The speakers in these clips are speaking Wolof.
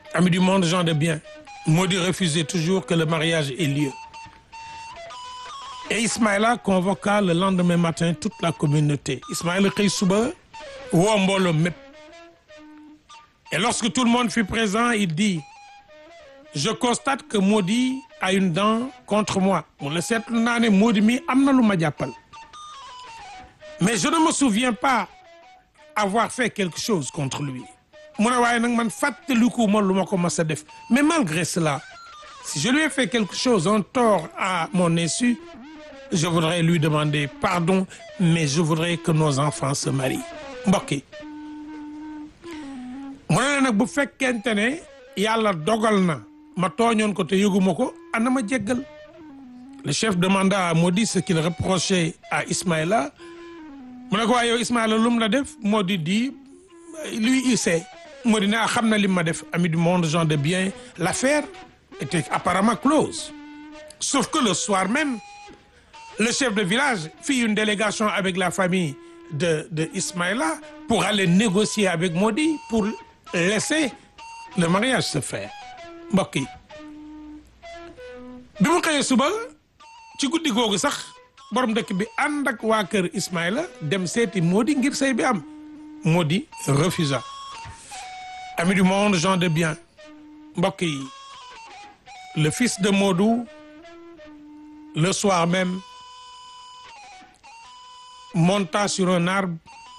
Amis du monde, gens de bien, Maudit refusait toujours que le mariage ait lieu. Et Ismaïla convoqua le lendemain matin toute la communauté. Ismaïla xëy suba woo mbooloo mépp. Et lorsque tout le monde fut présent, il dit je constate que Maudit a une dent contre moi. mu la seetlu naa ne Maudit mi am na lu ma jàppal. mais je ne me souviens pas avoir fait quelque chose contre lui. mu ne waaye nag man fàttaliku ma lu ma ko mas a def mais malgré cela si je lui ai fait quelque chose un tort à mon insu je voudrais lui demander pardon mais je voudrais que nos enfants se marient mbokk yi mu ne nag bu fekkente ne yàlla dogal na ma tooñoon ko te yëguma ko ana ma jéggal le chef demanda à Maudit ce qu'il reprochait à Ismaïla mu ne ko waaye yow Ismaïla lu mu la def Maudit dit lui il sait Maudit ne xam na li ma def ami du monde gens de bien l'affaire était apparemment close sauf que le soir même le chef de village fit une délégation avec la famille de de Ismaïla pour aller négocier avec Maudit pour laisser le mariage se faire mbokk yi bi mu xëyee suba ci guddi googu sax borom dëkk bi ànd ak waa kër Ismaïla dem seeti Maudit ngir sëy bi am Maudit refusa Amis du monde, gens de bien mbokk yi le fils de Modou le soir même monta sur un arbre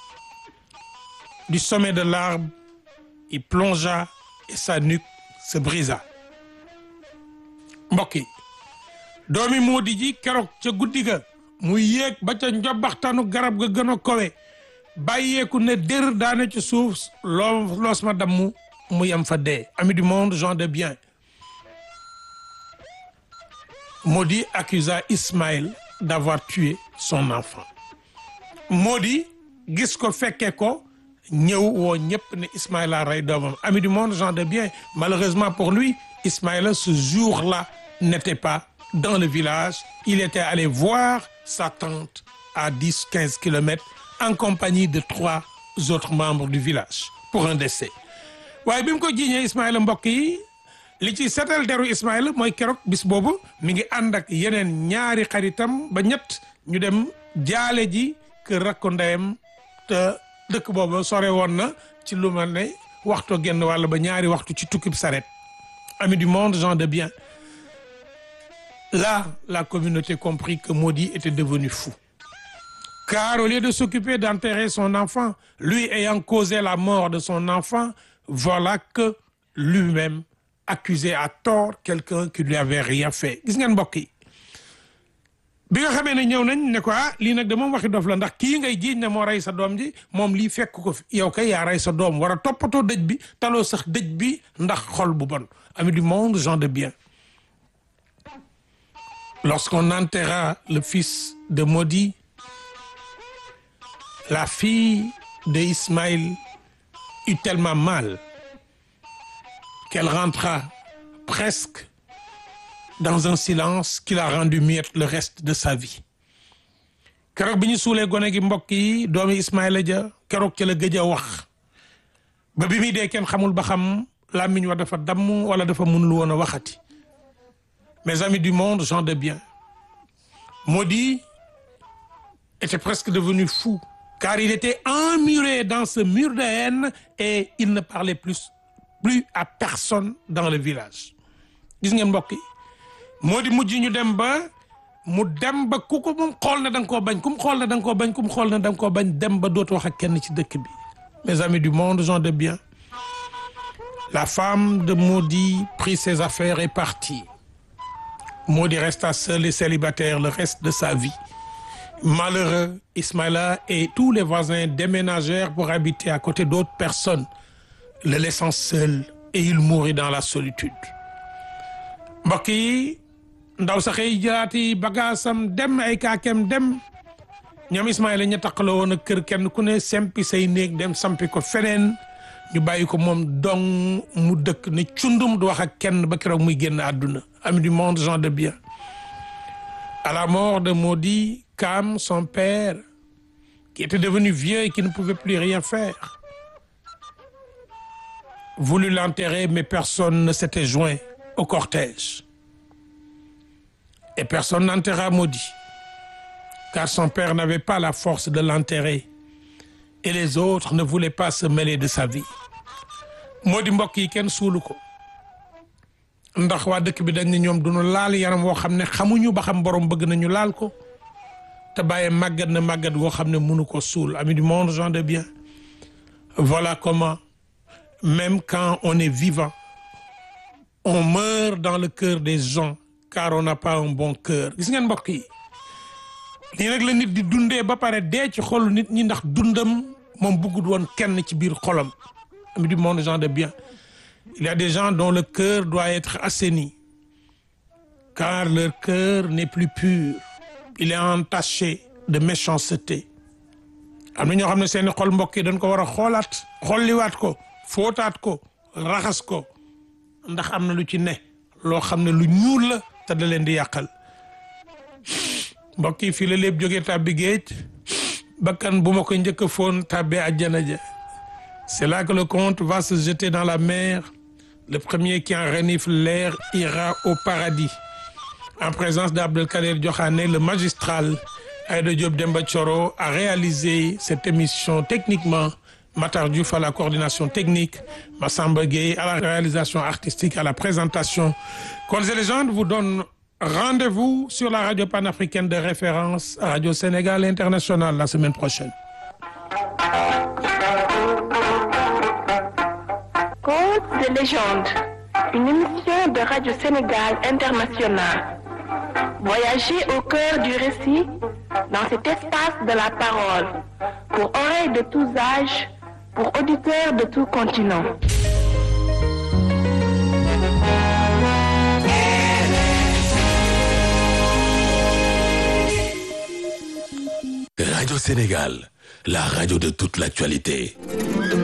du sommet de l'arbre il plongea et sa nuque se brisa mbokk yi doomi Maudit ji keroog ca guddi ga muy yéeg ba ca njobaxtanu garab ga gën a kowe bàyyeeku ne dër daane ci suuf loo loos ma damm mu yem fa dee ami du monde gens de bien Maudit accusa Ismaël d'avoir tué son enfant Maudit gis ko fekke ko ñëw woo ñëpp ne Ismaïla rey doomam ami du monde gens de bien malheureusement pour lui Ismaïla ce jour-là n'était pas dans le village il était allé voir sa tante à dix quinze kilomètres en compagnie de trois autres membres du village pour un décès waaye bi mu ko jiiñee Ismaïla mbokk yi li ci setal deru Ismaïla mooy keroog bis boobu mi ngi ànd ak yeneen ñaari xaritam ba ñett ñu dem jaale ji kër rakko ndeyam te dëkk boobu sore woon na ci lu ma ne waxtu genn wàll ba ñaari waxtu ci tukkib saret amis du monde gens de bien là la communauté comprit que Maudit était devenu fou car au lieu de s'occuper d'enterrer son enfant lui ayant causé la mort de son enfant voilà que lui-même accusait à tort quelqu'un qui lui avait rien fait gis ngeen mbokk yi bi nga xamee ne ñëw nañ ne ko ah lii nag de moom waxi dof la ndax kii ngay jiiñ ne moo rey sa doom ji moom lii fekk ko fi yow kay yaa rey sa doom war a toppatoo dëj bi taloo sax dëj bi ndax xol bu bon ami du monde gens de bien lorsqu'on enterra le fils de Maudit la fille de Ismaël eut tellement mal qu'elle rentra presque dans un silence qui l'a rendu muette le reste de sa vie keroog bi ñu suulee gone gi mbokk yi doomi Ismaïla ja keroog ca la gëj a wax ba bi muy dee kenn xamul ba xam làmmiñ wa dafa damm wala dafa mënul woon a waxati mes amis du monde gens de bien Maudit était presque devenu fou car il était emmuré dans ce mur de haine et il ne parlait plus plus à personne dans le village gis ngeen mbokk yi Maudit mujj ñu dem ba mu dem ba ku ko moom xool na da nga koo bañ ku mu xool na da nga koo bañ ku mu xool na da nga koo bañ dem ba dootu wax ak kenn ci dëkk bi mes amis du monde gens de bien la femme de Maudit prit ses affaires et partit Maudit resta seul et célibataire le reste de sa vie malheureux Ismaïla et tous les voisins déménagèrent pour habiter à côté d'autres personnes le laissant seul et il mourut dans la solitude mbokk yi ndaw sax yi jëlaati bagaasam dem ay kaakem dem ñoom Ismaïla ña taqaloo woon ak kër kenn ku ne sempi say néeg dem sampi ko feneen ñu bàyyi ko moom dong mu dëkk ne cundum du wax ak kenn ba keroog muy génn àdduna ami du monde gens de bien à la mort de Maudit Cam son père qui était devenu vieux et qui ne pouvait plus rien faire voulu l'enterrer, mais personne ne s'était joint au cortège. Et personne n'enterra maudit, car son père n'avait pas la force de l'enterrer, et les autres ne voulaient pas se mêler de sa vie. moo di mbokk yi kenn suulu ko ndax waa dëkk bi dañ ne ñoom duñu laal yaram woo xam ne xamuñu ba xam borom bëgg nañu laal ko te bàyyi màggat na màggat goo xam ne mënu ko suul ami du monde gens de bien voilà comment même quand on est vivant on meurt dans le cœur des gens car on n'a pas un bon cœur gis ngeen mbokk yi lii nag la nit di dundee ba pare dee ci xolu nit ñi ndax dundam moom bëggul woon kenn ci biir xolam ami du monde gens de bien il y a des gens dont le cœur doit être assaini car leur cœur n'est plus pur il est entaché de méchanceté am na ñoo xam ne seeni xol mbokk yi dañ ko war a xoolaat xolliwaat ko fóotaat ko raxas ko ndax am na lu ci ne loo xam ne lu ñuul la te da leen di yàqal mbokk yi fii la lépp jógee tàbbi géej bakkan bu ma ko njëkk a foon tàbbee àjjana ja c'est là que le conte va se jeter dans la mer le premier qui en renifle l'air ira au paradis en présence d'Abdelkader Diokhane le magistral Aïda Diop Demba Thioro a réalisé cette émission techniquement Matar Diouf à la coordination technique Massamba Gueye à la réalisation artistique à la présentation Contes et légendes vous donne rendez-vous sur la radio panafricaine de référence Radio Sénégal International la semaine prochaine Contes de légende, une émission de Radio Sénégal International. Voyagez au cœur du récit dans cet espace de la parole, pour oreilles de tous âges, pour auditeurs de tout continent. Radio Sénégal, la radio de toute l'actualité.